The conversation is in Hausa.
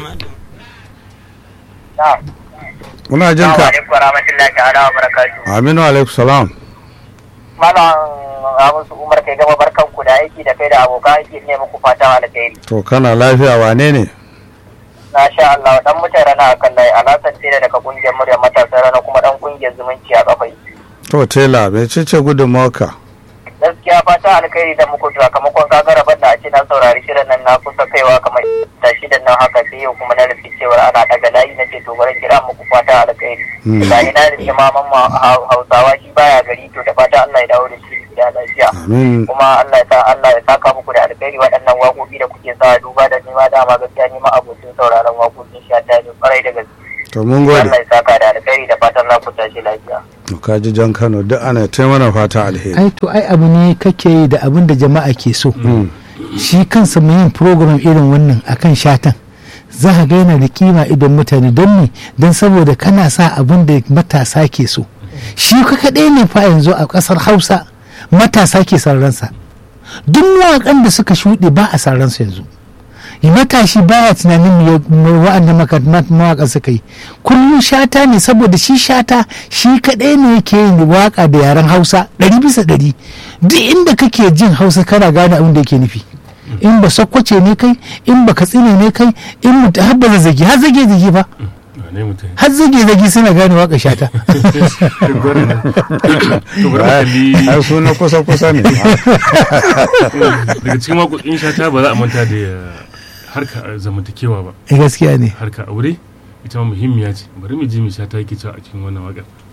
muna jin ka alaikum warahmatullahi ta'ala wa barakatuh aminu alaikum salam malam Hamisu Umar kai gama barkan ku da aiki da kai da abokan aiki ne muku fatan alkhairi to kana lafiya wane ne na sha Allah dan mutane rana akan lai alasan tela daga kungiyar murya matasa rana kuma dan kungiyar zumunci a kafai to tela mai cece gudunmawarka gaskiya fatan alkhairi da muku sakamakon gagara banda a ce na saurari shirin nan na kusa kaiwa kamar tashi da nan haka sai yau kuma na rufe cewar ana daga layi na ce to bari kira muku fatan alkhairi da ina da imaman hausawa shi baya gari to da fatan Allah ya dawo da shi gida lafiya amin kuma Allah ya sa Allah ya saka muku da alkhairi waɗannan waƙoƙi da kuke sa duba da nima dama gaskiya nima abokin sauraron waƙoƙin shi ta ne kwarai da gaske to mun gode Allah ya saka da alkhairi da fatan za ku tashi lafiya to ka ji jan kano duk ana ta mana fata alheri ai to ai abu ne kake yi da abin da jama'a ke so shi kansa mai yin program irin wannan akan shatan za ka ga yana da kima idan mutane don ne don saboda kana sa abin da matasa ke so shi ka kaɗai ne fa yanzu a ƙasar hausa matasa ke ransa duk mawaƙan da suka shuɗe ba a ransa yanzu matashi baya tunanin wa'anda mawaƙa suka yi kullum shata ne saboda shi shata shi kaɗai ne yake yin waƙa da yaren hausa ɗari bisa ɗari duk inda kake jin hausa kana gane abin da yake nufi in ba sakkwace ne kai in ba katsina ne kai in mutu har ba zazzagi har zage zage ba har zage zage suna gane waƙa shata ai su na kusa kusa ne daga cikin waƙoƙin shata ba za a manta da harka zamantakewa ba gaskiya ne harka aure ita ma muhimmiya ce bari mu ji mu sha ta yake cewa a cikin wannan waƙar